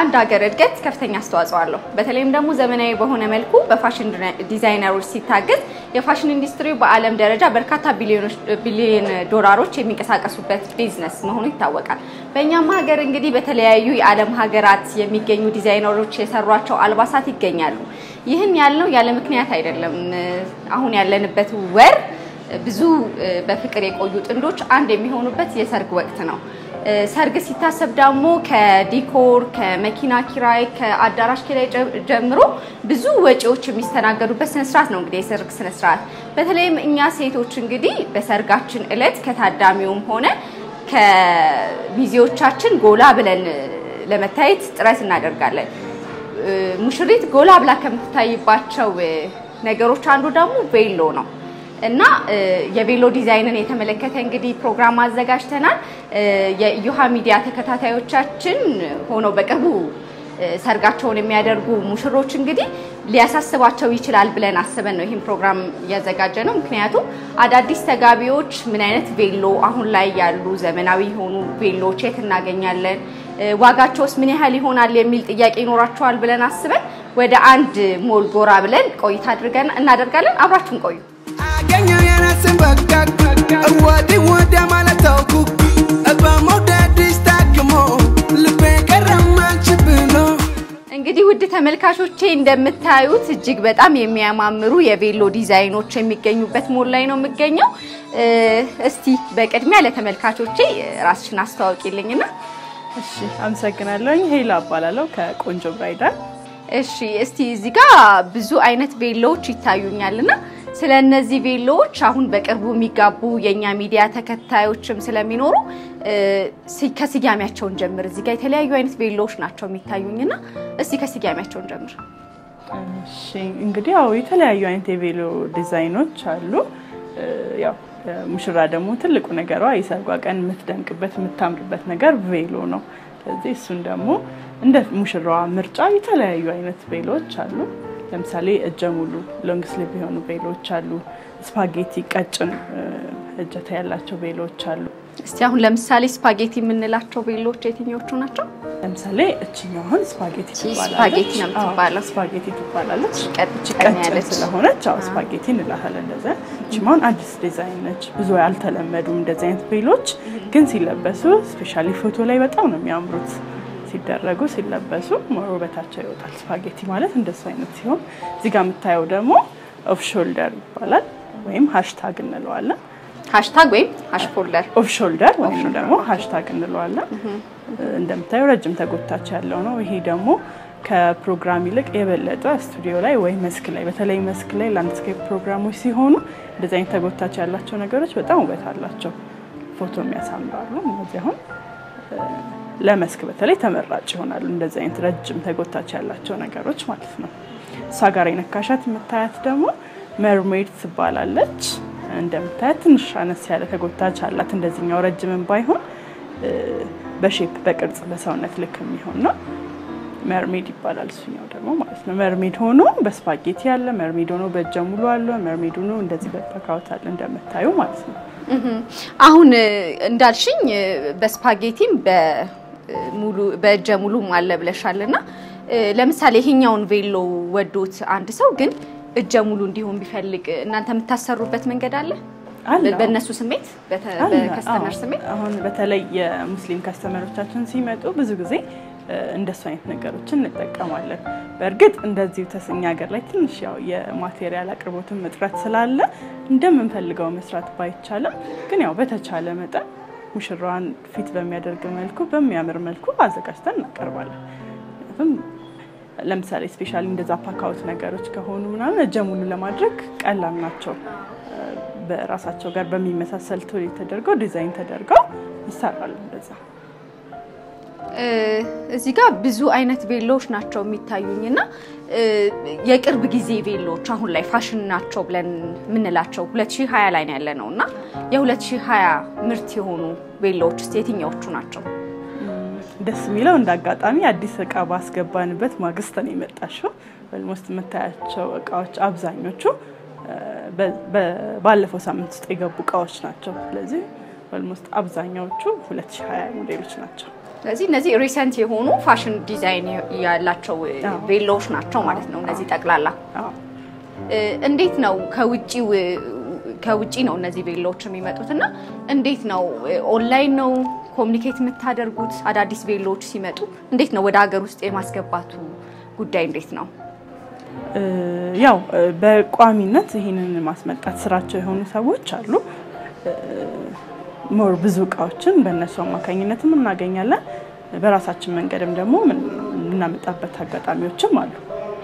ለአንድ ሀገር እድገት ከፍተኛ አስተዋጽኦ አለው። በተለይም ደግሞ ዘመናዊ በሆነ መልኩ በፋሽን ዲዛይነሮች ሲታገዝ የፋሽን ኢንዱስትሪው በዓለም ደረጃ በርካታ ቢሊዮን ዶላሮች የሚንቀሳቀሱበት ቢዝነስ መሆኑ ይታወቃል። በእኛም ሀገር እንግዲህ በተለያዩ የዓለም ሀገራት የሚገኙ ዲዛይነሮች የሰሯቸው አልባሳት ይገኛሉ። ይህን ያልነው ያለ ምክንያት አይደለም። አሁን ያለንበት ወር ብዙ በፍቅር የቆዩ ጥንዶች አንድ የሚሆኑበት የሰርግ ወቅት ነው። ሰርግ ሲታሰብ ደግሞ ከዲኮር፣ ከመኪና ኪራይ፣ ከአዳራሽ ኪራይ ጀምሮ ብዙ ወጪዎች የሚስተናገዱበት ስነስርዓት ነው እንግዲህ የሰርግ ስነስርዓት። በተለይም እኛ ሴቶች እንግዲህ በሰርጋችን እለት ከታዳሚውም ሆነ ከሚዜዎቻችን ጎላ ብለን ለመታየት ጥረት እናደርጋለን። ሙሽሪት ጎላ ብላ ከምትታይባቸው ነገሮች አንዱ ደግሞ ቬሎ ነው። እና የቬሎ ዲዛይንን የተመለከተ እንግዲህ ፕሮግራም አዘጋጅተናል። የኢዮሃ ሚዲያ ተከታታዮቻችን ሆነው በቅርቡ ሰርጋቸውን የሚያደርጉ ሙሽሮች እንግዲህ ሊያሳስባቸው ይችላል ብለን አስበን ነው ይህን ፕሮግራም እያዘጋጀ ነው። ምክንያቱም አዳዲስ ተጋቢዎች ምን አይነት ቬሎ አሁን ላይ ያሉ ዘመናዊ የሆኑ ቬሎዎች የት እናገኛለን፣ ዋጋቸውስ ምን ያህል ይሆናል የሚል ጥያቄ ይኖራቸዋል ብለን አስበን ወደ አንድ ሞል ጎራ ብለን ቆይታ አድርገን እናደርጋለን። አብራችሁን ቆዩ። አገኘው የራስን በቃቅ ወዲህ ወዲያ ማለት ታውኩ በመውደድሽ ታክሞ ልቤ ቀረማች ብሎ እንግዲህ ውድ ተመልካቾቼ እንደምታዩት እጅግ በጣም የሚያማምሩ የቬሎ ዲዛይኖች የሚገኙበት ሞል ላይ ነው የምገኘው። እስቲ በቅድሚያ ለተመልካቾቼ ራስሽን አስተዋውቂልኝና። እሺ፣ አመሰግናለሁኝ። ሄላ እባላለሁ ከቆንጆ ብራይዳል። እሺ፣ እስቲ እዚህ ጋር ብዙ አይነት ቬሎዎች ይታዩኛልና ስለ እነዚህ ቬሎዎች አሁን በቅርቡ የሚጋቡ የእኛ ሚዲያ ተከታዮችም ስለሚኖሩ ከስያሜያቸውን ጀምር። እዚህ ጋር የተለያዩ አይነት ቬሎዎች ናቸው የሚታዩኝና እስቲ ከስያሜያቸውን ጀምር። እሺ እንግዲህ ያው የተለያዩ አይነት የቬሎ ዲዛይኖች አሉ። ያው ሙሽራ ደግሞ ትልቁ ነገሯ የሰርጓ ቀን የምትደምቅበት የምታምርበት ነገር ቬሎ ነው። ስለዚህ እሱን ደግሞ እንደ ሙሽራዋ ምርጫ የተለያዩ አይነት ቬሎዎች አሉ። ለምሳሌ እጀ ሙሉ ሎንግ ስሊቭ የሆኑ ቬሎዎች አሉ። ስፓጌቲ ቀጭን እጀታ ያላቸው ቬሎዎች አሉ። እስቲ አሁን ለምሳሌ ስፓጌቲ የምንላቸው ቬሎዎች የትኞቹ ናቸው? ለምሳሌ እችኛው አሁን ስፓጌቲ ትባላለች። ስፓጌቲ ነው የምትባለው። አዎ፣ ስፓጌቲ ትባላለች። ቀጭን ቀጭን ያለች። ስለሆነች አዎ ስፓጌቲ እንላታለን። እንደዛ እችማውን አዲስ ዲዛይን ነች። ብዙ አልተለመዱም እንደዚህ አይነት ቬሎች፣ ግን ሲለበሱ ስፔሻሊ ፎቶ ላይ በጣም ነው የሚያምሩት። ሲደረጉ ሲለበሱ ሞር ውበታቸው ይወጣል። ስፓጌቲ ማለት እንደሱ አይነት ሲሆን እዚህ ጋር የምታየው ደግሞ ኦፍ ሾልደር ይባላል ወይም ሃሽታግ እንለዋለን። ሃሽታግ ወይም ሃሽ ፎልደር ኦፍ ሾልደር ወይም ደግሞ ሃሽታግ እንለዋለን። እንደምታየው ረጅም ተጎታች ያለው ነው። ይሄ ደግሞ ከፕሮግራም ይልቅ የበለጠ ስቱዲዮ ላይ ወይ መስክ ላይ በተለይ መስክ ላይ ላንድስኬፕ ፕሮግራሞች ሲሆኑ እንደዚህ አይነት ተጎታች ያላቸው ነገሮች በጣም ውበት አላቸው፣ ፎቶ የሚያሳምራሉ። እነዚህ አሁን ለመስክ በተለይ ተመራጭ ይሆናሉ። እንደዚህ አይነት ረጅም ተጎታች ያላቸው ነገሮች ማለት ነው። እሷ ጋር የነካሻት የምታያት ደግሞ መርሜድ ትባላለች። እንደምታያት ትንሽ አነስ ያለ ተጎታች አላት። እንደዚህኛው ረጅምን ባይሆን በሼፕ በቅርጽ በሰውነት ልክ የሚሆን ነው። መርሜድ ይባላል እሱኛው ደግሞ ማለት ነው። መርሜድ ሆኖ በስፓጌቲ አለ፣ መርሜድ ሆኖ በእጀ ሙሉ አለ፣ መርሜድ ሆኖ እንደዚህ በፓካውት አለ እንደምታዩ ማለት ነው። አሁን እንዳልሽኝ በስፓጌቲም በሙሉ በእጀ ሙሉም አለ ብለሻል እና ለምሳሌ ይሄኛውን ቬሎ ወዶት አንድ ሰው ግን እጀ ሙሉ እንዲሆን ቢፈልግ እናንተ የምታሰሩበት መንገድ አለ? አለ። በእነሱ ስሜት በተ- አለ። በከስተመር አዎ። ስሜት አሁን በተለይ የሙስሊም ከስተመሮቻችን ሲመጡ ብዙ ጊዜ እ፣ እንደሱ አይነት ነገሮችን እንጠቀማለን። በእርግጥ እንደዚሁ ተስኛ ሀገር ላይ ትንሽ ያው የማቴሪያል አቅርቦትን እጥረት ስላለ እንደምንፈልገው መስራት ባይቻልም ግን ያው በተቻለ መጠን ሙሽራዋን ፊት በሚያደርግ መልኩ በሚያምር መልኩ አዘጋጅተን እናቀርባለን። ምክንያቱም ለምሳሌ ስፔሻሊ እንደዛ ፓካውት ነገሮች ከሆኑ ምናምን እጀ ሙሉ ለማድረግ ቀላል ናቸው። በራሳቸው ጋር በሚመሳሰል ቶሌ ተደርገው ዲዛይን ተደርገው ይሰራሉ። እንደዛ እ፣ እዚህ ጋር ብዙ አይነት ቬሎዎች ናቸው የሚታዩኝ እና እ፣ የቅርብ ጊዜ ቬሎዎች አሁን ላይ ፋሽን ናቸው ብለን የምንላቸው 2020 ላይ ነው ያለ ነው እና የ2020 ምርት የሆኑ ቬሎዎች ውስጥ የትኛዎቹ ናቸው? ደስ የሚለው እንደ አጋጣሚ አዲስ እቃ ባስገባንበት ማግስት ነው የመጣሽው። ኦልሞስት የምታያቸው እቃዎች አብዛኞቹ እ፣ በ- በ- ባለፈው ሳምንት ውስጥ የገቡ እቃዎች ናቸው። ስለዚህ ኦልሞስት አብዛኛዎቹ 2020 ሞዴሎች ናቸው። ስለዚህ እነዚህ ሪሰንት የሆኑ ፋሽን ዲዛይን ያላቸው አዎ። ቬሎዎች ናቸው ማለት ነው። እነዚህ ጠቅላላ አዎ። እ፣ እንዴት ነው ከውጪው ከውጪ ነው እነዚህ ቬሎዎች የሚመጡት እና እንዴት ነው እ፣ ኦንላይን ነው ኮሚኒኬት የምታደርጉት? አዳዲስ ቬሎዎች ሲመጡ እንዴት ነው ወደ ሀገር ውስጥ የማስገባቱ ጉዳይ እንዴት ነው? እ፣ ያው እ፣ በቋሚነት ይህንን ማስመጣት ስራቸው የሆኑ ሰዎች አሉ። እ፣ ሞር ብዙ እቃዎችን በእነሱ አማካኝነትም እናገኛለን። በራሳችን መንገድም ደግሞ ምን- የምናመጣበት አጋጣሚዎችም አሉ።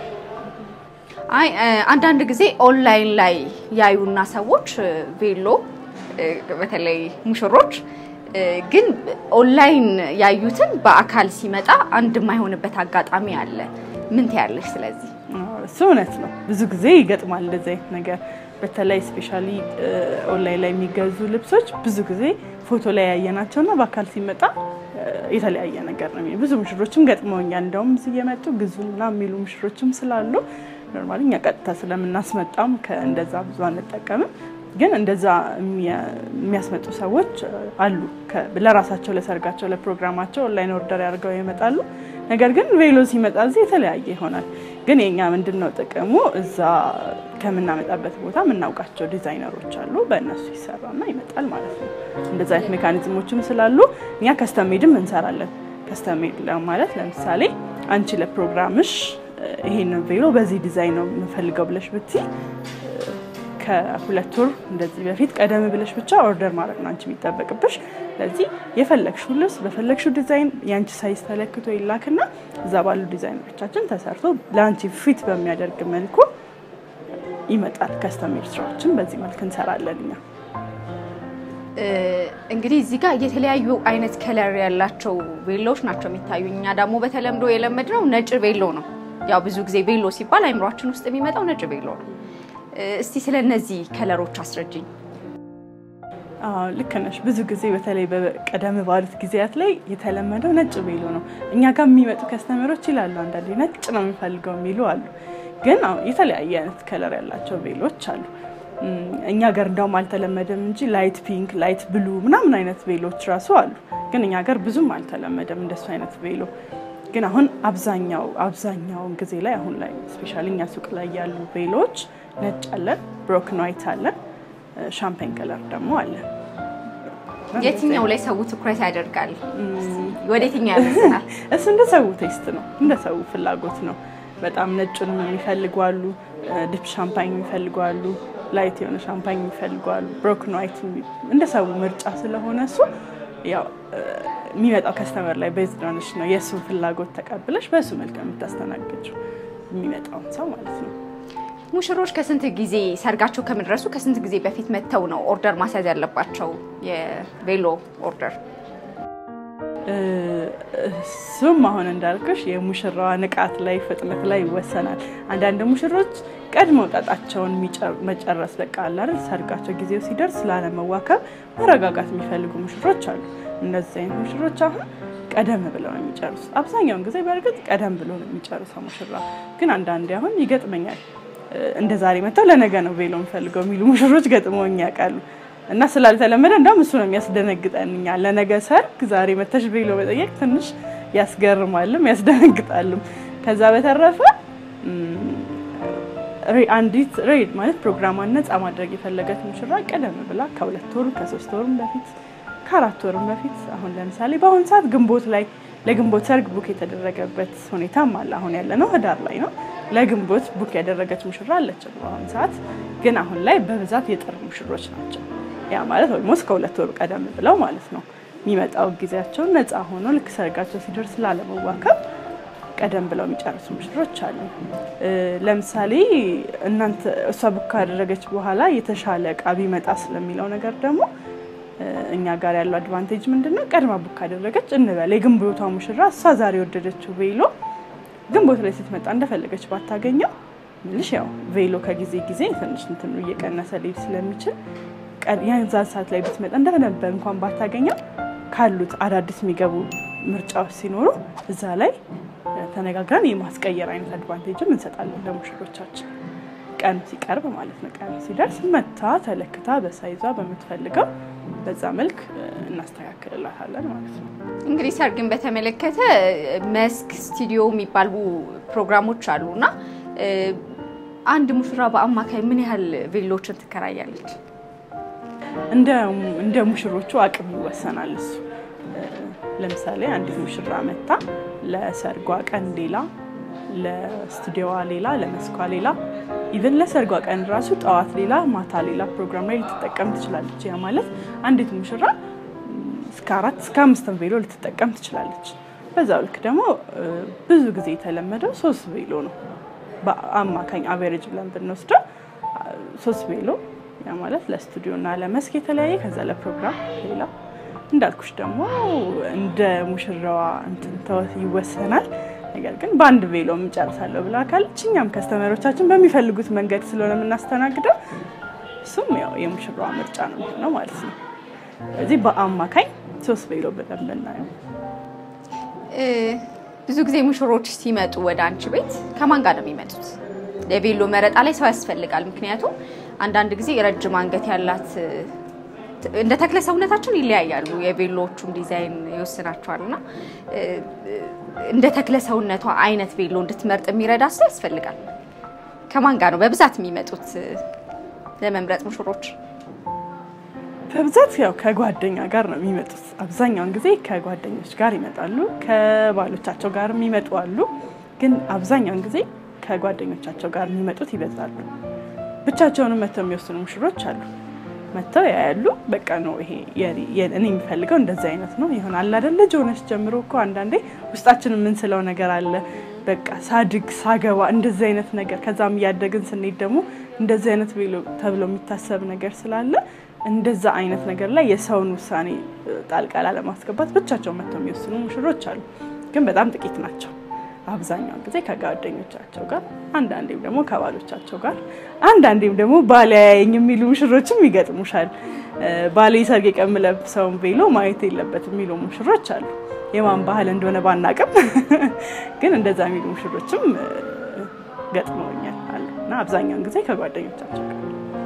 አይ እ፣ አንዳንድ ጊዜ ኦንላይን ላይ ያዩና ሰዎች እ፣ ቬሎ እ፣ በተለይ ሙሽሮች እ፣ ግን ኦንላይን ያዩትን በአካል ሲመጣ አንድ የማይሆንበት አጋጣሚ አለ። ምን ትያለሽ? ስለዚህ አዎ፣ እሱ እውነት ነው። ብዙ ጊዜ ይገጥማል እንደዚህ አይነት ነገር። በተለይ ስፔሻሊ ኦንላይን ላይ የሚገዙ ልብሶች ብዙ ጊዜ ፎቶ ላይ ያየናቸውና በአካል ሲመጣ እ፣ የተለያየ ነገር ነው። የሚሆነው። ብዙ ሙሽሮችም ገጥመውኛል። እንደውም እዚህ እየመጡ ግዙና የሚሉ ሙሽሮችም ስላሉ ኖርማሊ እኛ ቀጥታ ስለምናስመጣም ከእንደዛ ብዙ አንጠቀምም። ግን እንደዛ የሚያ- የሚያስመጡ ሰዎች እ፣ አሉ። ከ- ለራሳቸው ለሰርጋቸው፣ ለፕሮግራማቸው ኦንላይን ኦርደር ያደርገው ይመጣሉ። ነገር ግን ቬሎ ሲመጣ እዚህ የተለያየ ይሆናል። ግን የኛ ምንድን ነው ጥቅሙ? እዛ ከምናመጣበት ቦታ የምናውቃቸው ዲዛይነሮች አሉ። በእነሱ ይሰራና ይመጣል ማለት ነው። እንደዚ አይነት ሜካኒዝሞችም ስላሉ እኛ ከስተም ሜድም እንሰራለን። ከስተም ሜድ ማለት ለምሳሌ አንቺ ለፕሮግራምሽ እ፣ ይሄንን ቬሎ በዚህ ዲዛይን ነው የምፈልገው ብለሽ ብትይ ከሁለት ወር እንደዚህ በፊት ቀደም ብለሽ ብቻ ኦርደር ማድረግ ነው አንቺ የሚጠበቅብሽ። ስለዚህ የፈለግሽው ልብስ በፈለግሽው ዲዛይን የአንቺ ሳይዝ ተለክቶ ይላክና እዛ ባሉ ዲዛይነሮቻችን ተሰርቶ ለአንቺ ፊት በሚያደርግ መልኩ ይመጣል። ከስተሜር ስራዎችን በዚህ መልክ እንሰራለን እኛ። እ፣ እንግዲህ እዚህ ጋር የተለያዩ አይነት ከለር ያላቸው ቬሎዎች ናቸው የሚታዩ። እኛ ደግሞ በተለምዶ የለመድነው ነጭ ቬሎ ነው። ያው ብዙ ጊዜ ቬሎ ሲባል አይምሯችን ውስጥ የሚመጣው ነጭ ቬሎ ነው። እ፣ እስቲ ስለ እነዚህ ከለሮች አስረጅኝ። አዎ ልክ ነሽ። ብዙ ጊዜ በተለይ በቀደም ባሉት ጊዜያት ላይ የተለመደው ነጭ ቬሎ ነው። እኛ ጋር የሚመጡ ከስተመሮች ይላሉ አንዳንዴ ነጭ ነው የሚፈልገው የሚሉ አሉ። ግን አሁን የተለያየ አይነት ከለር ያላቸው ቬሎች አሉ። እም፣ እኛ ጋር እንደውም አልተለመደም እንጂ ላይት ፒንክ፣ ላይት ብሉ ምናምን አይነት ቬሎች ራሱ አሉ። ግን እኛ ጋር ብዙም አልተለመደም እንደሱ አይነት ቬሎ። ግን አሁን አብዛኛው አብዛኛውን ጊዜ ላይ አሁን ላይ ስፔሻሊ እኛ ሱቅ ላይ ያሉ ቬሎች ነጭ አለን፣ ብሮክን ዋይት አለን፣ ሻምፓኝ ከለር ደግሞ አለን። የትኛው ላይ ሰው ትኩረት ያደርጋል? ወደ የትኛው ያመዝናል? እሱ እንደ ሰው ቴስት ነው፣ እንደ ሰው ፍላጎት ነው። በጣም ነጩንም የሚፈልጉ አሉ፣ ዲፕ ሻምፓኝ የሚፈልጉ አሉ፣ ላይት የሆነ ሻምፓኝ የሚፈልጉ አሉ፣ ብሮክን ዋይት እንደ ሰው ምርጫ ስለሆነ እሱ ያው እ፣ የሚመጣው ከስተመር ላይ ቤዝድ ሆነሽ ነው የእሱን ፍላጎት ተቀብለሽ በእሱ መልክ ነው የምታስተናግጂው የሚመጣውን ሰው ማለት ነው። ሙሽሮች ከስንት ጊዜ ሰርጋቸው ከመድረሱ ከስንት ጊዜ በፊት መጥተው ነው ኦርደር ማስያዝ ያለባቸው የቬሎ ኦርደር? እ፣ እሱም አሁን እንዳልኩሽ የሙሽራዋ ንቃት ላይ ፍጥነት ላይ ይወሰናል። አንዳንድ ሙሽሮች ቀድመው ጣጣቸውን የሚጨ- መጨረስ በቃ አለ አይደል ሰርጋቸው ጊዜው ሲደርስ ላለመዋከብ መረጋጋት የሚፈልጉ ሙሽሮች አሉ። እነዚህ አይነት ሙሽሮች አሁን ቀደም ብለው ነው የሚጨርሱት። አብዛኛውን ጊዜ በእርግጥ ቀደም ብሎ ነው የሚጨርሰው ሙሽራ። ግን አንዳንዴ አሁን ይገጥመኛል እ፣ እንደ ዛሬ መጥተው ለነገ ነው ቬሎ የምፈልገው የሚሉ ሙሽሮች ገጥመውኝ ያውቃሉ። እና ስላልተለመደ እንደውም እሱ ነው የሚያስደነግጠን። እኛ ለነገ ሰርግ ዛሬ መተሽ ቬሎ መጠየቅ ትንሽ ያስገርማልም ያስደነግጣልም። ከዛ በተረፈ እም፣ ሬ- አንዲት ሬድ ማለት ፕሮግራሟን ነፃ ማድረግ የፈለገች ሙሽራ ቀደም ብላ ከሁለት ወር ከሶስት ወርም በፊት ከአራት ወርም በፊት አሁን ለምሳሌ በአሁን ሰዓት ግንቦት ላይ ለግንቦት ሰርግ ቡክ የተደረገበት ሁኔታም አለ። አሁን ያለ ነው ህዳር ላይ ነው። ለግንቦት ቡክ ያደረገች ሙሽራ አለችን በአሁን ሰዓት። ግን አሁን ላይ በብዛት የጥር ሙሽሮች ናቸው። ያ ማለት ኦልሞስት ከሁለት ወር ቀደም ብለው ማለት ነው የሚመጣው ጊዜያቸውን ነፃ ሆኖ ልክ ሰርጋቸው ሲደርስ ላለመዋከብ ቀደም ብለው የሚጨርሱ ሙሽሮች አሉ። እ፣ ለምሳሌ እናንተ እሷ ቡክ ካደረገች በኋላ የተሻለ እቃ ቢመጣ ስለሚለው ነገር ደግሞ እ፣ እኛ ጋር ያለው አድቫንቴጅ ምንድን ነው? ቀድማ ቡክ ካደረገች እንበል የግንቦቷ ሙሽራ እሷ ዛሬ የወደደችው ቬሎ ግንቦት ላይ ስትመጣ እንደፈለገች ባታገኘው ምልሽ ያው ቬሎ ከጊዜ ጊዜ ትንሽ እንትኑ እየቀነሰ ሊሄድ ስለሚችል ቀ- የዛን ሰዓት ላይ ብትመጣ እንደነበር እንኳን ባታገኘው ካሉት አዳዲስ የሚገቡ ምርጫዎች ሲኖሩ እዛ ላይ እ፣ ተነጋግረን የማስቀየር አይነት አድቫንቴጅም እንሰጣለን ለሙሽሮቻችን። ቀኑ ሲቀርብ ማለት ነው። ቀኑ ሲደርስ መታ ተለክታ በሳይዟ በምትፈልገው በዛ መልክ እ፣ እናስተካክልላታለን ማለት ነው። እንግዲህ ሰርግን በተመለከተ መስክ ስቱዲዮ የሚባሉ ፕሮግራሞች አሉ እና እ፣ አንድ ሙሽራ በአማካይ ምን ያህል ቬሎችን ትከራያለች? እንደ እንደ ሙሽሮቹ አቅም ይወሰናል። እሱ እ፣ ለምሳሌ አንዲት ሙሽራ መታ ለሰርጓ ቀን ሌላ፣ ለስቱዲዮዋ ሌላ፣ ለመስኳ ሌላ፣ ኢቨን ለሰርጓ ቀን ራሱ ጠዋት ሌላ፣ ማታ ሌላ ፕሮግራም ላይ ልትጠቀም ትችላለች። ያ ማለት አንዲት ሙሽራ ም፣ እስከ አራት እስከ አምስት ቬሎ ልትጠቀም ትችላለች። በዛው ልክ ደግሞ እ፣ ብዙ ጊዜ የተለመደው ሶስት ቬሎ ነው። በአማካኝ አቬሬጅ ብለን ብንወስደው አ፣ ሶስት ቬሎ ያ ማለት ለስቱዲዮ እና ለመስክ የተለያየ ከዛ ለፕሮግራም ሌላ እንዳልኩሽ ደግሞ እንደ ሙሽራዋ እንትን ተወ- ይወሰናል። ነገር ግን በአንድ ቬሎ የምጨርሳለሁ ብላ ካለች እኛም ከስተመሮቻችን በሚፈልጉት መንገድ ስለሆነ የምናስተናግደው እሱም ያው የሙሽራዋ ምርጫ ነው የሚሆነው ማለት ነው። ስለዚህ በአማካኝ ሶስት ቬሎ ብለን ብናየው እ፣ ብዙ ጊዜ ሙሽሮች ሲመጡ ወደ አንቺ ቤት ከማን ጋር ነው የሚመጡት? የቬሎ መረጣ ላይ ሰው ያስፈልጋል። ምክንያቱም አንዳንድ ጊዜ ረጅም አንገት ያላት እ፣ እንደ ተክለ ሰውነታችን ይለያያሉ። የቬሎዎቹም ዲዛይን ይወስናቸዋል እና እ፣ እንደ ተክለ ሰውነቷ አይነት ቬሎ እንድትመርጥ የሚረዳ ሰው ያስፈልጋል። ከማን ጋር ነው በብዛት የሚመጡት እ፣ ለመምረጥ ሙሽሮች? በብዛት ያው ከጓደኛ ጋር ነው የሚመጡት። አብዛኛውን ጊዜ ከጓደኞች ጋር ይመጣሉ። ከባሎቻቸው ጋር የሚመጡ አሉ። ግን አብዛኛውን ጊዜ ከጓደኞቻቸው ጋር የሚመጡት ይበዛሉ። ብቻቸውንም መጥተው የሚወስኑ ሙሽሮች አሉ። መጥተው ያያሉ። በቃ ነው ይሄ የኔ- የኔ- እኔ የሚፈልገው እንደዚህ አይነት ነው ይሆናል አይደል? ልጅ ሆነች ጀምሮ እኮ አንዳንዴ ውስጣችን የምንስለው ነገር አለ። በቃ ሳድግ ሳገባ እንደዚህ አይነት ነገር ከዛም እያደግን ስንሄድ ደግሞ እንደዚህ አይነት ቬሎ ተብሎ የሚታሰብ ነገር ስላለ እንደዛ አይነት ነገር ላይ የሰውን ውሳኔ እ፣ ጣልቃ ላለማስገባት ብቻቸውን መጥተው የሚወስኑ ሙሽሮች አሉ። ግን በጣም ጥቂት ናቸው። አብዛኛውን ጊዜ ከጓደኞቻቸው ጋር፣ አንዳንዴም ደግሞ ከባሎቻቸው ጋር፣ አንዳንዴም ደግሞ ባሌ ያየኝ የሚሉ ሙሽሮችም ይገጥሙሻል። እ፣ ባሌ ሰርግ ቀን የምለብሰውን ቬሎ ማየት የለበትም የሚሉ ሙሽሮች አሉ። የማን ባህል እንደሆነ ባናቅም ግን እንደዛ የሚሉ ሙሽሮችም እ፣ ገጥመውኛል አሉ እና አብዛኛውን ጊዜ ከጓደኞቻቸው ጋር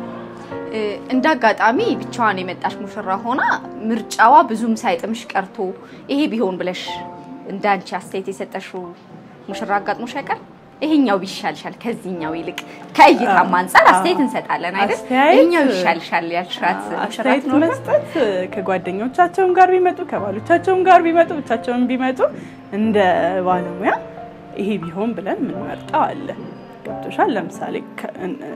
እ፣ እንደ አጋጣሚ ብቻዋን የመጣች ሙሽራ ሆና ምርጫዋ ብዙም ሳይጥምሽ ቀርቶ ይሄ ቢሆን ብለሽ እንደ አንቺ አስተያየት የሰጠሽው ሙሽራ አጋጥሞሽ አይቀር? ይሄኛው ቢሻልሻል ከዚህኛው ይልቅ ከእይታም አንጻር አስተያየት እንሰጣለን አይደል? አስተያየት- ይሄኛው ይሻልሻል ያልሻት ሙሽራ አስተያየት ትኖር? መስጠት ከጓደኞቻቸውም ጋር ቢመጡ ከባሎቻቸውም ጋር ቢመጡ ብቻቸውን ቢመጡ እንደ ባለሙያ ይሄ ቢሆን ብለን የምንመርጠው አለ። ገብቶሻል? ለምሳሌ ከ-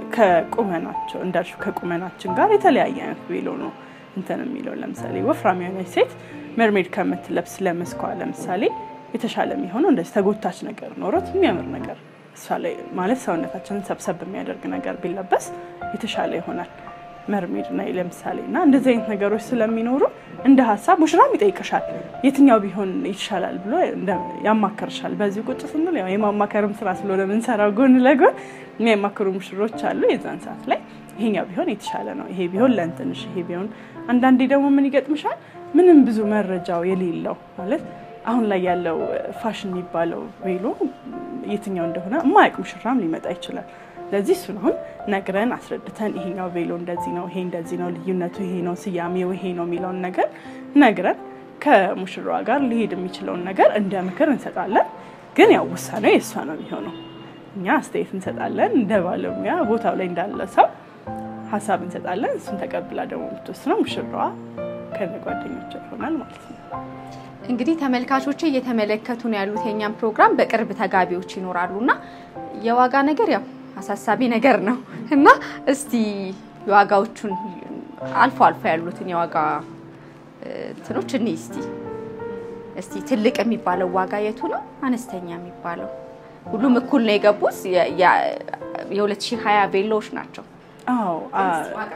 ከቁመናቸው እንዳልሽው ከቁመናችን ጋር የተለያየ አይነት ቬሎ ነው እንትን የሚለው ለምሳሌ ወፍራም የሆነች ሴት መርሜድ ከምትለብስ ለመስኳ ለምሳሌ የተሻለ የሚሆነው እንደዚህ ተጎታች ነገር ኖሮት የሚያምር ነገር እሷ ላይ ማለት ሰውነታችንን ሰብሰብ የሚያደርግ ነገር ቢለበስ የተሻለ ይሆናል። መርሜድ እና ለምሳሌ እና እንደዚህ አይነት ነገሮች ስለሚኖሩ እንደ ሀሳብ ሙሽራም ይጠይቅሻል የትኛው ቢሆን ይሻላል ብሎ እንደ- ያማከርሻል። በዚህ ቁጭ ስንል ያው የማማከርም ስራ ስለሆነ የምንሰራው ጎን ለጎን የሚያማክሩ ሙሽሮች አሉ። የዛን ሰዓት ላይ ይሄኛው ቢሆን የተሻለ ነው፣ ይሄ ቢሆን ለእንትንሽ፣ ይሄ ቢሆን አንዳንዴ ደግሞ ምን ይገጥምሻል ምንም ብዙ መረጃው የሌለው ማለት አሁን ላይ ያለው ፋሽን የሚባለው ቬሎ የትኛው እንደሆነ የማያውቅ ሙሽራም ሊመጣ ይችላል። ስለዚህ እሱን አሁን ነግረን አስረድተን ይሄኛው ቬሎ እንደዚህ ነው፣ ይሄ እንደዚህ ነው፣ ልዩነቱ ይሄ ነው፣ ስያሜው ይሄ ነው የሚለውን ነገር ነግረን ከሙሽራዋ ጋር ሊሄድ የሚችለውን ነገር እንደ ምክር እንሰጣለን። ግን ያው ውሳኔው የእሷ ነው የሚሆነው። እኛ አስተያየት እንሰጣለን እንደ ባለሙያ ቦታው ላይ እንዳለ ሰው ሀሳብ እንሰጣለን። እሱን ተቀብላ ደግሞ የምትወስነው ሙሽራዋ ከነ ጓደኞቿ ይሆናል ማለት ነው። እንግዲህ ተመልካቾች እየተመለከቱ ነው ያሉት የኛም ፕሮግራም። በቅርብ ተጋቢዎች ይኖራሉ እና የዋጋ ነገር ያው አሳሳቢ ነገር ነው እና እስቲ የዋጋዎቹን አልፎ አልፎ ያሉትን የዋጋ እ፣ እንትኖች እኔ እስቲ እስቲ ትልቅ የሚባለው ዋጋ የቱ ነው? አነስተኛ የሚባለው ሁሉም እኩል ነው የገቡት የ- የ- የ2020 ቬሎዎች ናቸው። አዎ አ-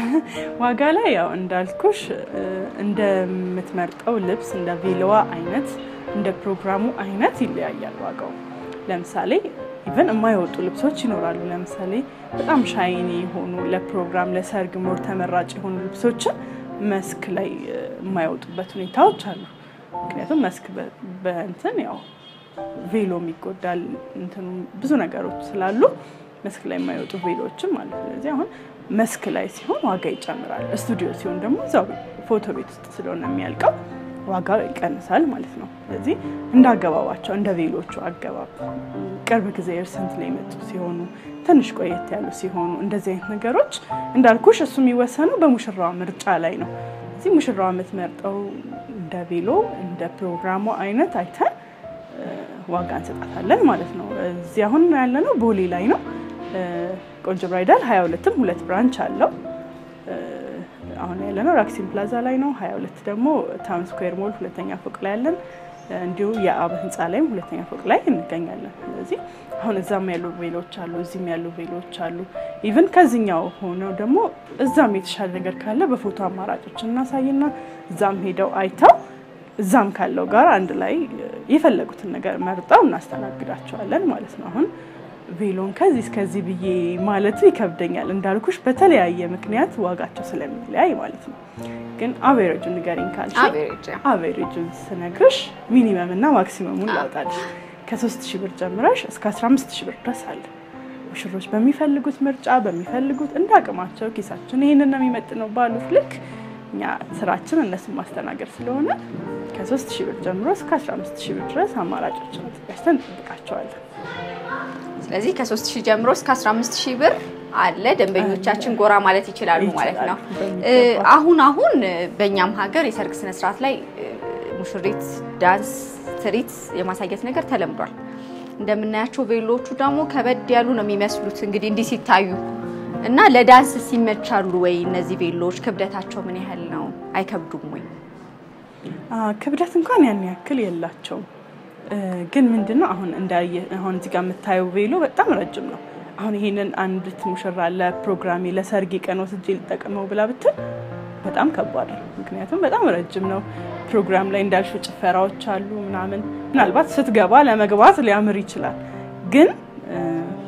ዋጋ ላይ ያው እንዳልኩሽ እ፣ እንደምትመርጠው ልብስ እንደ ቬሎዋ አይነት እንደ ፕሮግራሙ አይነት ይለያያል ዋጋው። ለምሳሌ ኢቨን የማይወጡ ልብሶች ይኖራሉ። ለምሳሌ በጣም ሻይኒ የሆኑ ለፕሮግራም ለሰርግ ሞር ተመራጭ የሆኑ ልብሶችን መስክ ላይ እ፣ የማይወጡበት ሁኔታዎች አሉ። ምክንያቱም መስክ በ- በእንትን ያው ቬሎም ይጎዳል እንትኑ ብዙ ነገሮች ስላሉ መስክ ላይ የማይወጡ ቬሎዎችም አሉ። ስለዚህ አሁን መስክ ላይ ሲሆን ዋጋ ይጨምራል። ስቱዲዮ ሲሆን ደግሞ እዛው ፎቶ ቤት ውስጥ ስለሆነ የሚያልቀው ዋጋ ይቀንሳል ማለት ነው። ስለዚህ እንደ አገባባቸው እንደ ቬሎቹ አገባብ ቅርብ ጊዜ ርሰንት ላይ የመጡ ሲሆኑ ትንሽ ቆየት ያሉ ሲሆኑ እንደዚህ አይነት ነገሮች እንዳልኩሽ እሱ የሚወሰነው በሙሽራዋ ምርጫ ላይ ነው። እዚህ ሙሽራዋ የምትመርጠው እንደ ቬሎ እንደ ፕሮግራሙ አይነት አይተን ዋጋ እንሰጣታለን ማለት ነው። እዚህ አሁን ያለነው ቦሌ ላይ ነው። ቆንጆ ብራይዳል ሀያ ሁለትም ሁለት ብራንች አለው። አሁን ያለነው ራክሲን ፕላዛ ላይ ነው። ሀያ ሁለት ደግሞ ታውን ስኩዌር ሞል ሁለተኛ ፎቅ ላይ ያለን እንዲሁ የአብ ህንፃ ላይም ሁለተኛ ፎቅ ላይ እንገኛለን። ስለዚህ አሁን እዛም ያሉ ቬሎች አሉ፣ እዚህም ያሉ ቬሎች አሉ። ኢቭን ከዚህኛው ሆነው ደግሞ እዛም የተሻለ ነገር ካለ በፎቶ አማራጮች እናሳይና እዛም ሄደው አይተው እዛም ካለው ጋር አንድ ላይ የፈለጉትን ነገር መርጠው እናስተናግዳቸዋለን ማለት ነው። አሁን ቬሎን ከዚህ እስከዚህ ብዬ ማለቱ ይከብደኛል እንዳልኩሽ በተለያየ ምክንያት ዋጋቸው ስለሚለያይ ማለት ነው። ግን አቬሬጁ ንገሪኝ ካልሽ አቬሬጅ አቬሬጁን ስነግርሽ ሚኒመም እና ማክሲመሙን ላውጣልሽ። ከሶስት ሺህ ብር ጀምረሽ እስከ 15 ሺህ ብር ድረስ አለ። ሙሽሮች በሚፈልጉት ምርጫ በሚፈልጉት እንደ አቅማቸው ኪሳችን ይህንን ነው የሚመጥነው ባሉት ልክ እኛ ስራችን እነሱን ማስተናገድ ስለሆነ ከሶስት ሺህ ብር ጀምሮ እስከ 15 ሺህ ብር ድረስ አማራጮችን አዘጋጅተን እንጠብቃቸዋለን። ስለዚህ ከ3 ሺህ ጀምሮ እስከ 15 ሺህ ብር አለ። ደንበኞቻችን ጎራ ማለት ይችላሉ ማለት ነው። በሚገባ። አሁን አሁን በእኛም ሀገር የሰርግ ስነ ስርዓት ላይ ሙሽሪት ዳንስ ትርኢት የማሳየት ነገር ተለምዷል። እንደምናያቸው ቬሎቹ ደግሞ ከበድ ያሉ ነው የሚመስሉት እንግዲህ እንዲህ ሲታዩ እና ለዳንስ ሲመቻሉ ወይ እነዚህ ቬሎዎች? ክብደታቸው ምን ያህል ነው? አይከብዱም ወይ? አ፣ ክብደት እንኳን ያን ያክል የላቸውም። እ፣ ግን ምንድነው አሁን እንዳየ አሁን እዚህ ጋር የምታየው ቬሎ በጣም ረጅም ነው። አሁን ይሄንን አንዲት ሙሽራ ለፕሮግራሜ ለሰርጌ ቀን ወስጄ ልጠቀመው ብላ ብትል በጣም ከባድ ነው። ምክንያቱም በጣም ረጅም ነው። ፕሮግራም ላይ እንዳልሽው ጭፈራዎች አሉ ምናምን፣ ምናልባት ስትገባ ለመግባት ሊያምር ይችላል። ግን እ፣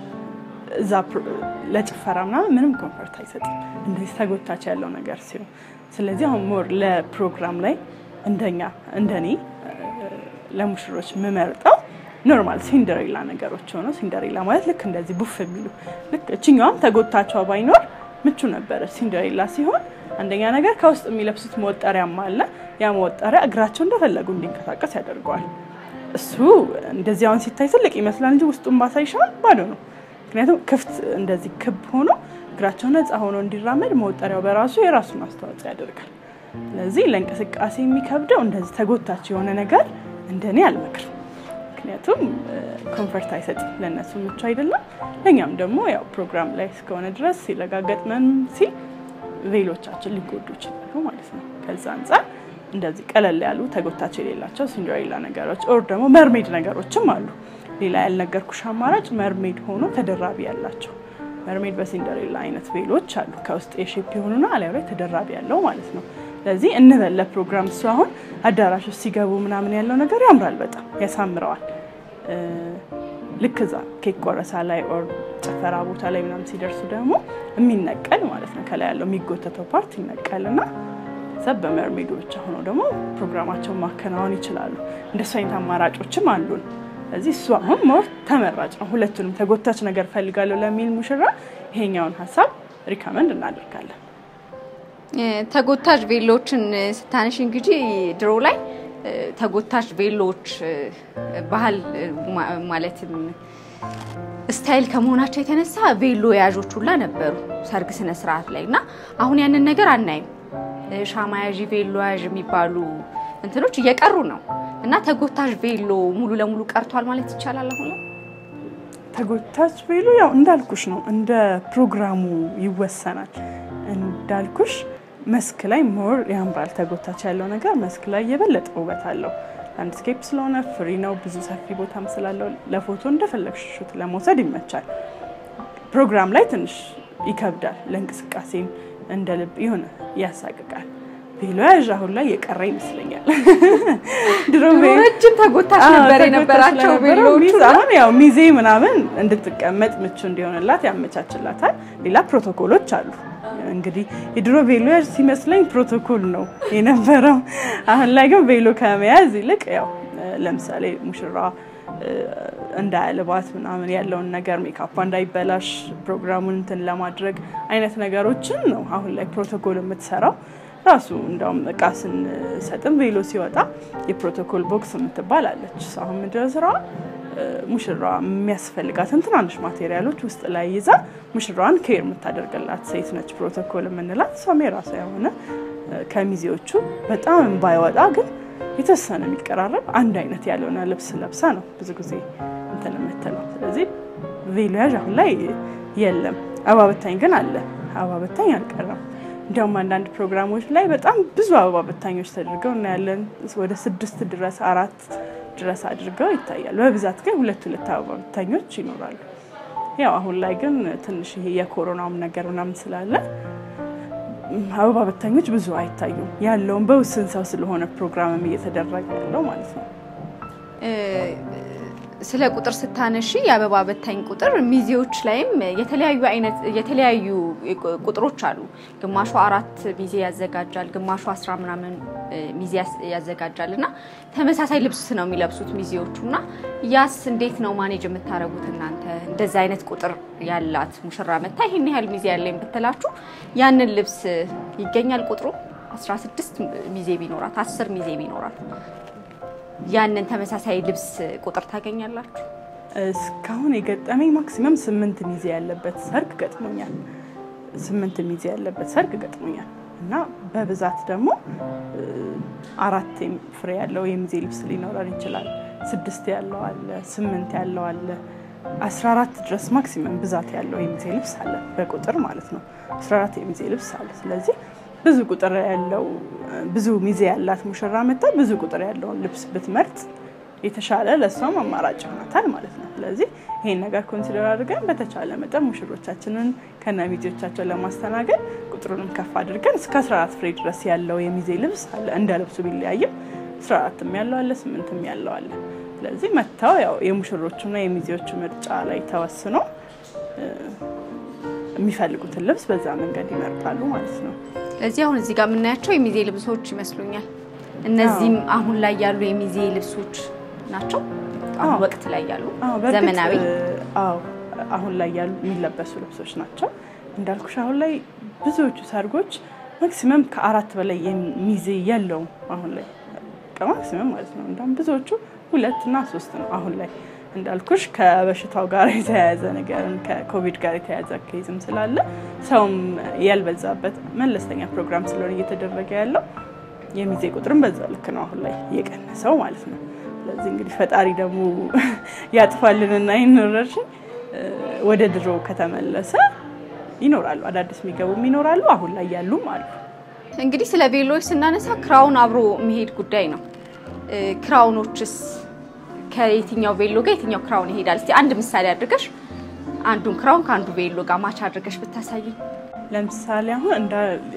እዛ ፕሮ- ለጭፈራ ምናምን ምንም ኮንፈርት አይሰጥም እንደዚህ ተጎታች ያለው ነገር ሲሆን፣ ስለዚህ አሁን ሞር ለፕሮግራም ላይ እንደኛ እንደኔ እ፣ ለሙሽሮች የምመርጠው ኖርማል ሲንደሬላ ነገሮች ሆነው ሲንደሬላ ማለት ልክ እንደዚህ ቡፍ የሚሉ ልክ እችኛዋም ተጎታቿ ባይኖር ምቹ ነበረች። ሲንደሬላ ሲሆን አንደኛ ነገር ከውስጥ የሚለብሱት መወጠሪያም አለ። ያ መወጠሪያ እግራቸው እንደፈለጉ እንዲንቀሳቀስ ያደርገዋል። እሱ እንደዚህ አሁን ሲታይ ትልቅ ይመስላል እንጂ ውስጡን ባሳይሻል ባዶ ነው። ምክንያቱም ክፍት እንደዚህ ክብ ሆኖ እግራቸው ነፃ ሆኖ እንዲራመድ መወጠሪያው በራሱ የራሱን አስተዋጽኦ ያደርጋል። ስለዚህ ለእንቅስቃሴ የሚከብደው እንደዚህ ተጎታች የሆነ ነገር እንደኔ አልመክርም። ምክንያቱም ኮንፈርት አይሰጥም፣ ለእነሱ ምቹ አይደለም። ለእኛም ደግሞ ያው ፕሮግራም ላይ እስከሆነ ድረስ ሲረጋገጥመን ሲል ቬሎቻችን ሊጎዱ ይችላሉ ማለት ነው። ከዛ አንጻር እንደዚህ ቀለል ያሉ ተጎታች የሌላቸው ሲንደሬላ ነገሮች ኦር ደግሞ መርሜድ ነገሮችም አሉ። ሌላ ያልነገርኩሽ አማራጭ መርሜድ ሆኖ ተደራቢ ያላቸው መርሜድ በሲንደሬላ አይነት ቬሎች አሉ። ከውስጥ የሼፕ የሆኑና አሊያ ላይ ተደራቢ ያለው ማለት ነው። ስለዚህ እንበል ለፕሮግራም እሱ አሁን አዳራሽ ውስጥ ሲገቡ ምናምን ያለው ነገር ያምራል፣ በጣም ያሳምረዋል። እ፣ ልክ እዛ ኬክ ቆረሳ ላይ ኦር ጭፈራ ቦታ ላይ ምናምን ሲደርሱ ደግሞ የሚነቀል ማለት ነው ከላይ ያለው የሚጎተተው ፓርት ይነቀልና ሰብ በመርሜዱ ብቻ ሆነው ደግሞ ፕሮግራማቸውን ማከናወን ይችላሉ። እንደሱ አይነት አማራጮችም አሉን። ስለዚህ እሱ አሁን ሞር ተመራጭ ነው። ሁለቱንም ተጎታች ነገር ፈልጋለሁ ለሚል ሙሽራ ይሄኛውን ሀሳብ ሪከመንድ እናደርጋለን። ተጎታች ቬሎችን ስታነሽ እንግዲህ ድሮ ላይ እ፣ ተጎታች ቬሎች እ፣ ባህል እ፣ ማ- ማለትም ስታይል ከመሆናቸው የተነሳ ቬሎ የያዦች ሁላ ነበሩ ሰርግ ስነ ስርዓት ላይ እና አሁን ያንን ነገር አናይም። እ፣ ሻማ ያዥ ቬሎ ያዥ የሚባሉ እንትኖች እየቀሩ ነው እና ተጎታች ቬሎ ሙሉ ለሙሉ ቀርቷል ማለት ይቻላል አሁን ላይ? ተጎታች ቬሎ ያው እንዳልኩሽ ነው፣ እንደ ፕሮግራሙ ይወሰናል። እንዳልኩሽ መስክ ላይ ሞር ያምራል። ተጎታች ያለው ነገር መስክ ላይ የበለጠ ውበት አለው። ላንድስኬፕ ስለሆነ ፍሪ ነው፣ ብዙ ሰፊ ቦታም ስላለው ለፎቶ እንደፈለግሽ ሹት ለመውሰድ ይመቻል። ፕሮግራም ላይ ትንሽ ይከብዳል፣ ለእንቅስቃሴም እንደ ልብ የሆነ ያሳቅቃል። ቬሎ ያዥ አሁን ላይ የቀረ ይመስለኛል። ድሮ ድሮ ቬ- ረጅም ተጎታች አዎ፣ ነበር ተጎታች የነበራቸው ስለነበረ ቬሎዎቹ ሚዝ አሁን ያው ሚዜ ምናምን እንድትቀመጥ ምቹ እንዲሆንላት ያመቻችላታል። ሌላ ፕሮቶኮሎች አሉ። እንግዲህ የድሮ ቬሎ ያዥ ሲመስለኝ ፕሮቶኮል ነው የነበረው። አሁን ላይ ግን ቬሎ ከመያዝ ይልቅ ያው ለምሳሌ ሙሽራ እንዳያልባት ምናምን ያለውን ነገር ሜካፓ እንዳይበላሽ ፕሮግራሙን እንትን ለማድረግ አይነት ነገሮችን ነው አሁን ላይ ፕሮቶኮል የምትሰራው። ራሱ እንዳውም እቃ ስንሰጥም ቬሎ ሲወጣ የፕሮቶኮል ቦክስ የምትባል አለች። አሁን ምንድን ነው ስራዋ? ሙሽራ የሚያስፈልጋትን ትናንሽ ማቴሪያሎች ውስጥ ላይ ይዛ ሙሽራዋን ኬር የምታደርግላት ሴት ነች ፕሮቶኮል የምንላት። እሷም የራሷ የሆነ ከሚዜዎቹ በጣም ባይወጣ ግን የተወሰነ የሚቀራረብ አንድ አይነት ያልሆነ ልብስ ለብሳ ነው ብዙ ጊዜ እንትን የምትለው። ስለዚህ ቬሎ ያዥ አሁን ላይ የለም። አበባ በታኝ ግን አለ። አበባ በታኝ አልቀረም። እንዲያውም አንዳንድ ፕሮግራሞች ላይ በጣም ብዙ አበባ በታኞች ተደርገው እናያለን። ወደ ስድስት ድረስ አራት ድረስ አድርገው ይታያሉ። በብዛት ግን ሁለት ሁለት አበባ በታኞች ይኖራሉ። ያው አሁን ላይ ግን ትንሽ ይሄ የኮሮናውም ነገር ምናምን ስላለ አበባ በታኞች ብዙ አይታዩም። ያለውን በውስን ሰው ስለሆነ ፕሮግራምም እየተደረገ ያለው ማለት ነው። ስለ ቁጥር ስታነሺ የአበባ በታኝ ቁጥር ሚዜዎች ላይም የተለያዩ አይነት የተለያዩ ቁጥሮች አሉ። ግማሹ አራት ሚዜ ያዘጋጃል፣ ግማሹ አስራ ምናምን ሚዜ ያዘጋጃል እና ተመሳሳይ ልብስ ነው የሚለብሱት ሚዜዎቹ እና ያስ እንዴት ነው ማኔጅ የምታደርጉት እናንተ? እንደዚ አይነት ቁጥር ያላት ሙሽራ መታ ይህን ያህል ሚዜ ያለኝ ብትላችሁ ያንን ልብስ ይገኛል ቁጥሩ 16 ሚዜ ቢኖራት አስር ሚዜ ቢኖራት ያንን ተመሳሳይ ልብስ ቁጥር ታገኛላችሁ? እስካሁን የገጠመኝ ማክሲመም ስምንት ሚዜ ያለበት ሰርግ ገጥሞኛል። ስምንት ሚዜ ያለበት ሰርግ ገጥሞኛል እና በብዛት ደግሞ አራት ፍሬ ያለው የሚዜ ልብስ ሊኖረን ይችላል። ስድስት ያለው አለ፣ ስምንት ያለው አለ፣ አስራ አራት ድረስ ማክሲመም ብዛት ያለው የሚዜ ልብስ አለ፣ በቁጥር ማለት ነው። አስራ አራት የሚዜ ልብስ አለ። ስለዚህ ብዙ ቁጥር ያለው ብዙ ሚዜ ያላት ሙሽራ መጣ ብዙ ቁጥር ያለውን ልብስ ብትመርጥ የተሻለ ለእሷም አማራጭ ይሆናታል ማለት ነው። ስለዚህ ይሄን ነገር ኮንሲደር አድርገን በተቻለ መጠን ሙሽሮቻችንን ከነ ሚዜዎቻቸው ለማስተናገድ ቁጥሩንም ከፍ አድርገን እስከ 14 ፍሬ ድረስ ያለው የሚዜ ልብስ አለ። እንደ ልብሱ ቢለያይም 14ም ያለው አለ፣ ስምንትም ያለው አለ። ስለዚህ መጥተው ያው የሙሽሮቹና የሚዜዎቹ ምርጫ ላይ ተወስኖ የሚፈልጉትን ልብስ በዛ መንገድ ይመርጣሉ ማለት ነው። ስለዚህ አሁን እዚህ ጋር የምናያቸው የሚዜ ልብሶች ይመስሉኛል። እነዚህም አሁን ላይ ያሉ የሚዜ ልብሶች ናቸው። አሁን አዎ። ወቅት ላይ ያሉ አዎ፣ በእርግጥ ዘመናዊ አዎ አሁን ላይ ያሉ የሚለበሱ ልብሶች ናቸው። እንዳልኩሽ አሁን ላይ ብዙዎቹ ሰርጎች ማክሲመም ከአራት በላይ ሚዜ የለውም። አሁን ላይ ማክሲመም ማለት ነው። እንደውም ብዙዎቹ ሁለት እና ሶስት ነው አሁን ላይ እንዳልኩሽ ከበሽታው ጋር የተያያዘ ነገርም ከኮቪድ ጋር የተያያዘ ኬዝም ስላለ ሰውም ያልበዛበት መለስተኛ ፕሮግራም ስለሆነ እየተደረገ ያለው የሚዜ ቁጥርም በዛ ልክ ነው አሁን ላይ እየቀነሰው ማለት ነው። ስለዚህ እንግዲህ ፈጣሪ ደግሞ ያጥፋልንና ይኖረርሽን ወደ ድሮ ከተመለሰ ይኖራሉ፣ አዳዲስ የሚገቡም ይኖራሉ፣ አሁን ላይ ያሉም አሉ። እንግዲህ ስለ ቬሎዎች ስናነሳ ክራውን አብሮ መሄድ ጉዳይ ነው። እ፣ ክራውኖችስ ከየትኛው ቬሎ ጋር የትኛው ክራውን ይሄዳል? እስቲ አንድ ምሳሌ አድርገሽ አንዱን ክራውን ከአንዱ ቬሎ ጋር ማች አድርገሽ ብታሳይኝ። ለምሳሌ አሁን እንደ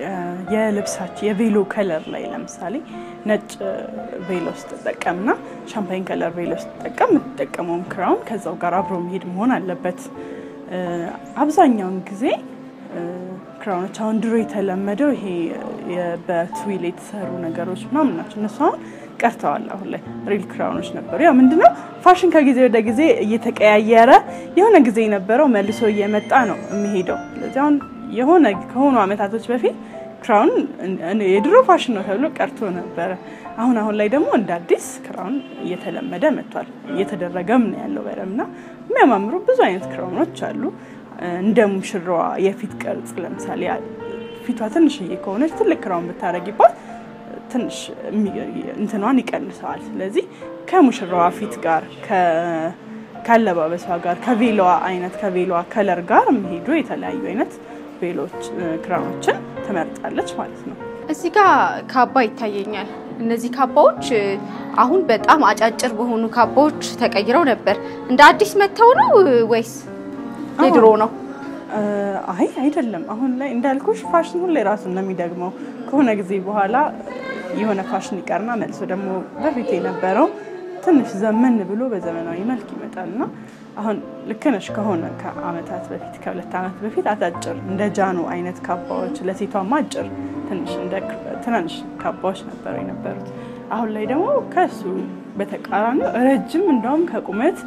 የልብሳችን የቬሎ ከለር ላይ ለምሳሌ ነጭ ቬሎ ስትጠቀምና ሻምፓኝ ከለር ቬሎ ስትጠቀም የምትጠቀመውም ክራውን ከዛው ጋር አብሮ መሄድ መሆን አለበት። እ፣ አብዛኛውን ጊዜ እ፣ ክራውኖች አሁን ድሮ የተለመደው ይሄ የ- በትዊል የተሰሩ ነገሮች ምናምን ናቸው። እነሱ አሁን ቀርተዋል። አሁን ላይ ሪል ክራውኖች ነበሩ። ያው ምንድነው ፋሽን ከጊዜ ወደ ጊዜ እየተቀያየረ የሆነ ጊዜ የነበረው መልሶ እየመጣ ነው የሚሄደው። ስለዚህ አሁን የሆነ ከሆኑ አመታቶች በፊት ክራውን እን- የድሮ ፋሽን ነው ተብሎ ቀርቶ ነበረ። አሁን አሁን ላይ ደግሞ እንደ አዲስ ክራውን እየተለመደ መጥቷል። እየተደረገም ነው ያለው በደምብ እና የሚያማምሩ ብዙ አይነት ክራውኖች አሉ። እንደ ሙሽራዋ የፊት ቅርጽ ለምሳሌ ፊቷ ትንሽዬ ከሆነች ትልቅ ክራውን ብታረጊባት ትንሽ የሚ- እንትኗን ይቀንሰዋል። ስለዚህ ከሙሽራዋ ፊት ጋር ከ- ካለባበሷ ጋር ከቬሎዋ አይነት ከቬሎዋ ከለር ጋር የሚሄዱ የተለያዩ አይነት ቬሎች ክራውኖችን ትመርጣለች ማለት ነው። እዚህ ጋር ካባ ይታየኛል። እነዚህ ካባዎች እ፣ አሁን በጣም አጫጭር በሆኑ ካባዎች ተቀይረው ነበር። እንደ አዲስ መጥተው ነው እ፣ ወይስ የድሮ ነው? እ፣ አይ አይደለም። አሁን ላይ እንዳልኩሽ ፋሽን ሁሌ ራሱን ነው የሚደግመው። ከሆነ ጊዜ በኋላ የሆነ ፋሽን ይቀርና መልሶ ደግሞ በፊት የነበረው ትንሽ ዘመን ብሎ በዘመናዊ መልክ ይመጣል እና አሁን ልክ ነሽ። ከሆነ ከአመታት በፊት ከሁለት አመት በፊት አጫጭር እንደ ጃኖ አይነት ካባዎች ለሴቷም አጭር ትንሽ እንደ ትናንሽ ካባዎች ነበሩ የነበሩት። አሁን ላይ ደግሞ ከሱ በተቃራኒ ረጅም እንደውም ከቁመት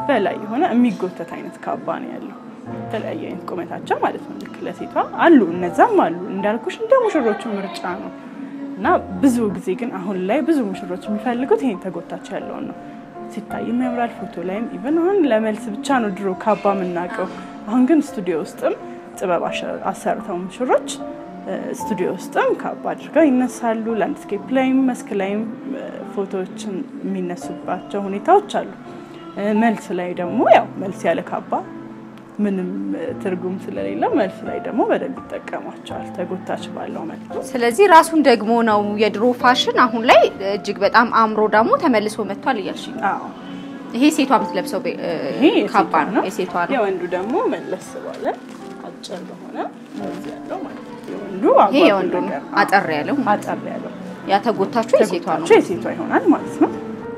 በላይ የሆነ የሚጎተት አይነት ካባ ነው ያለው። የተለያየ አይነት ቁመታቸው ማለት ነው። ልክ ለሴቷ አሉ፣ እነዛም አሉ እንዳልኩሽ እንደ ሙሽሮቹ ምርጫ ነው እና ብዙ ጊዜ ግን አሁን ላይ ብዙ ሙሽሮች የሚፈልጉት ይሄን ተጎታች ያለውን ነው። ሲታይም ያምራል። ፎቶ ላይም ኢቨን አሁን ለመልስ ብቻ ነው ድሮ ካባ የምናውቀው። አሁን ግን ስቱዲዮ ውስጥም ጥበብ አሸ- አሰርተው ሙሽሮች እ፣ ስቱዲዮ ውስጥም ካባ አድርገው ይነሳሉ። ላንድስኬፕ ላይም መስክ ላይም እ፣ ፎቶዎችን የሚነሱባቸው ሁኔታዎች አሉ። እ፣ መልስ ላይ ደግሞ ያው መልስ ያለ ካባ ምንም እ፣ ትርጉም ስለሌለው መልስ ላይ ደግሞ በደንብ ይጠቀሟቸዋል ተጎታች ባለው መልኩ። ስለዚህ ራሱን ደግሞ ነው የድሮ ፋሽን አሁን ላይ እጅግ በጣም አምሮ ደግሞ ተመልሶ መጥቷል እያልሽኝ ነው። አዎ ይሄ ሴቷ የምትለብሰው ቤ- እ፣ ይሄ ካባ የሴቷ ነው፣ የሴቷ ነው። የወንዱ ደግሞ መለስ ባለ አጭር በሆነ እዚህ ያለው ማለት ነው። የወንዱ ይሄ አጓጉል የወንዱ ነው፣ ነገር፣ አዎ፣ አጠር ያለው አጠር ያለው ያ ተጎታችሁ የሴቷ ነው። ተጎታቹ የሴቷ ይሆናል ማለት ነው።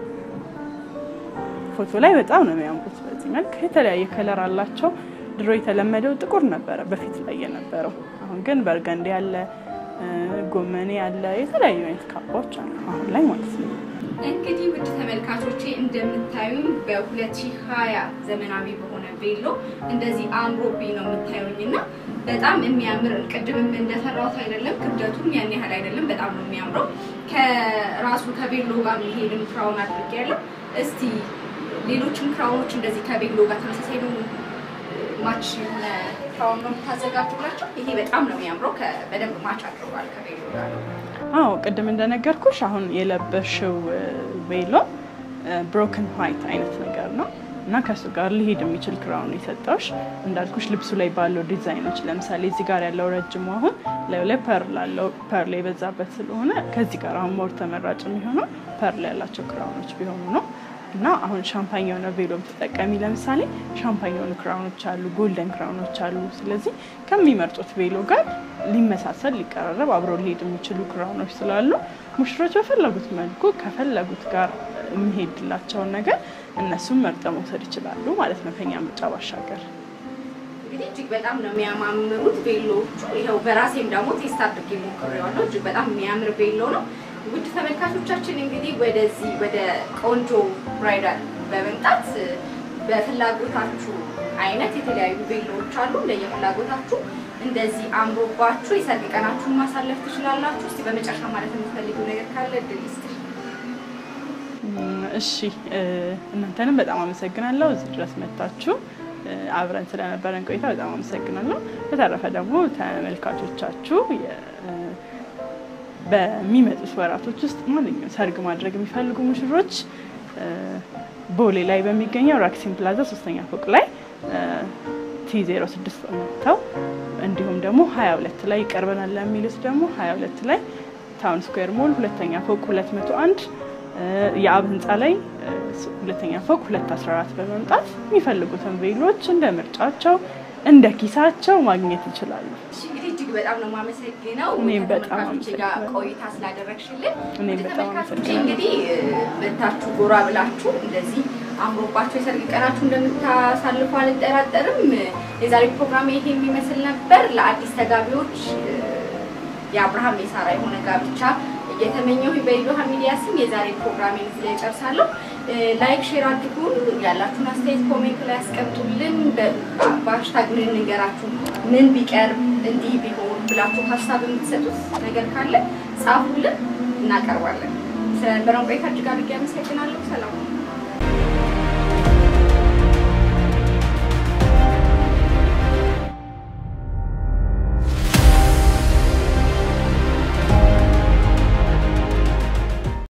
ፎቶ ላይ በጣም ነው የሚያምሩት። በዚህ መልክ የተለያየ ከለር አላቸው። ድሮ የተለመደው ጥቁር ነበረ በፊት ላይ የነበረው። አሁን ግን በርገንዴ ያለ ጎመኔ ያለ የተለያዩ አይነት ካባዎች አሉ አሁን ላይ ማለት ነው። እንግዲህ ውድ ተመልካቾቼ እንደምታዩኝ በ2020 ዘመናዊ በሆነ ቬሎ እንደዚህ አምሮብኝ ነው የምታዩኝ እና በጣም የሚያምር ቅድምም እንደፈራሁት አይደለም፣ ክብደቱም ያን ያህል አይደለም። በጣም ነው የሚያምረው። ከራሱ ከቬሎ ጋር የሚሄድም ክራውን አድርጌያለሁ። እስቲ ሌሎችም ክራውኖች እንደዚህ ከቬሎ ጋር ተመሳሳይ ነው ማች የሆነ ክራውን ነው የምታዘጋጁላቸው። ይሄ በጣም ነው የሚያምረው። ከ- በደንብ ማች አድርጓል ከቬሎ ጋር ነው። አዎ ቅድም እንደነገርኩሽ አሁን የለበሽው ቬሎ ብሮክን ዋይት አይነት ነገር ነው እና ከእሱ ጋር ሊሄድ የሚችል ክራውን የሰጠውሽ እንዳልኩሽ ልብሱ ላይ ባለው ዲዛይኖች ለምሳሌ እዚህ ጋር ያለው ረጅሙ አሁን ላዩ ላይ ፐርል አለው ፐርል የበዛበት ስለሆነ ከዚህ ጋር አሁን ሞር ተመራጭ የሚሆነው ፐርል ያላቸው ክራውኖች ቢሆኑ ነው እና አሁን ሻምፓኝ የሆነ ቬሎ ብትጠቀሚ ለምሳሌ ሻምፓኝ የሆኑ ክራውኖች አሉ፣ ጎልደን ክራውኖች አሉ። ስለዚህ ከሚመርጡት ቬሎ ጋር ሊመሳሰል ሊቀራረብ አብሮ ሊሄድ የሚችሉ ክራውኖች ስላሉ ሙሽሮች በፈለጉት መልኩ ከፈለጉት ጋር የሚሄድላቸውን ነገር እነሱም መርጠው መውሰድ ይችላሉ ማለት ነው ከኛ ምርጫ ባሻገር። እንግዲህ እጅግ በጣም ነው የሚያማምሩት ቬሎዎቹ። ይኸው በራሴም ደግሞ ቴስት አድርጌ ሞክሬዋለሁ። እጅግ በጣም የሚያምር ቬሎ ነው። ውድ ተመልካቾቻችን እንግዲህ ወደዚህ ወደ ቆንጆ ብራይዳል በመምጣት በፍላጎታችሁ አይነት የተለያዩ ቬሎዎች አሉ። እንደየፍላጎታችሁ እንደዚህ አምሮባችሁ የሰርግ ቀናችሁን ማሳለፍ ትችላላችሁ። እስቲ በመጨረሻ ማለት የምትፈልጊው ነገር ካለ እድል ይስጥሽ። እም፣ እሺ እ፣ እናንተንም በጣም አመሰግናለሁ እዚህ ድረስ መጥታችሁ እ፣ አብረን ስለነበረን ቆይታ በጣም አመሰግናለሁ። በተረፈ ደግሞ ተመልካቾቻችሁ የ- እ፣ በሚመጡት ወራቶች ውስጥ ማንኛውም ሰርግ ማድረግ የሚፈልጉ ሙሽሮች እ፣ ቦሌ ላይ በሚገኘው ራክሲን ፕላዛ ሶስተኛ ፎቅ ላይ ቲ 06 መጥተው እንዲሁም ደግሞ 22 ላይ ይቀርበናል ለሚሉት ደግሞ 22 ላይ ታውን ስኩዌር ሞል ሁለተኛ ፎቅ 201 የአብ ህንፃ ላይ እ፣ ሁለተኛ ፎቅ 214 በመምጣት የሚፈልጉትን ቬሎች እንደ ምርጫቸው እንደ ኪሳቸው ማግኘት ይችላሉ። እሺ እንግዲህ እጅግ በጣም ነው የማመሰግነው እኔም በጣም ከተመልካቾቼ ጋር አመሰግናለሁ። ቆይታ ስላደረግሽልን። እኔም ውድ በጣም ተመልካቾቼ አመሰግናለሁ። እንግዲህ መታችሁ ጎራ ብላችሁ እንደዚህ አምሮባችሁ የሰርግ ቀናችሁ እንደምታሳልፉ አልጠራጠርም። የዛሬ ፕሮግራም ይሄ የሚመስል ነበር። ለአዲስ ተጋቢዎች እ፣ የአብርሃም የሳራ የሆነ ጋብቻ እየተመኘሁ በኢዶሃ ሚዲያ ስም የዛሬ ፕሮግራሜን እዚህ ላይ ጨርሳለሁ። እ፣ ላይክ ሼር አድርጉን። ያላችሁን አስተያየት ኮሜንት ላይ ያስቀምጡልን። በ- በሀሽታግ ምን እንገራችሁ፣ ምን ቢቀርብ እንዲህ ቢሆን ብላችሁ ሀሳብ የምትሰጡት ነገር ካለ ጻፉልን፣ እናቀርባለን። ስለነበረን ቆይታ እጅግ አድርጌ አመሰግናለሁ። ሰላም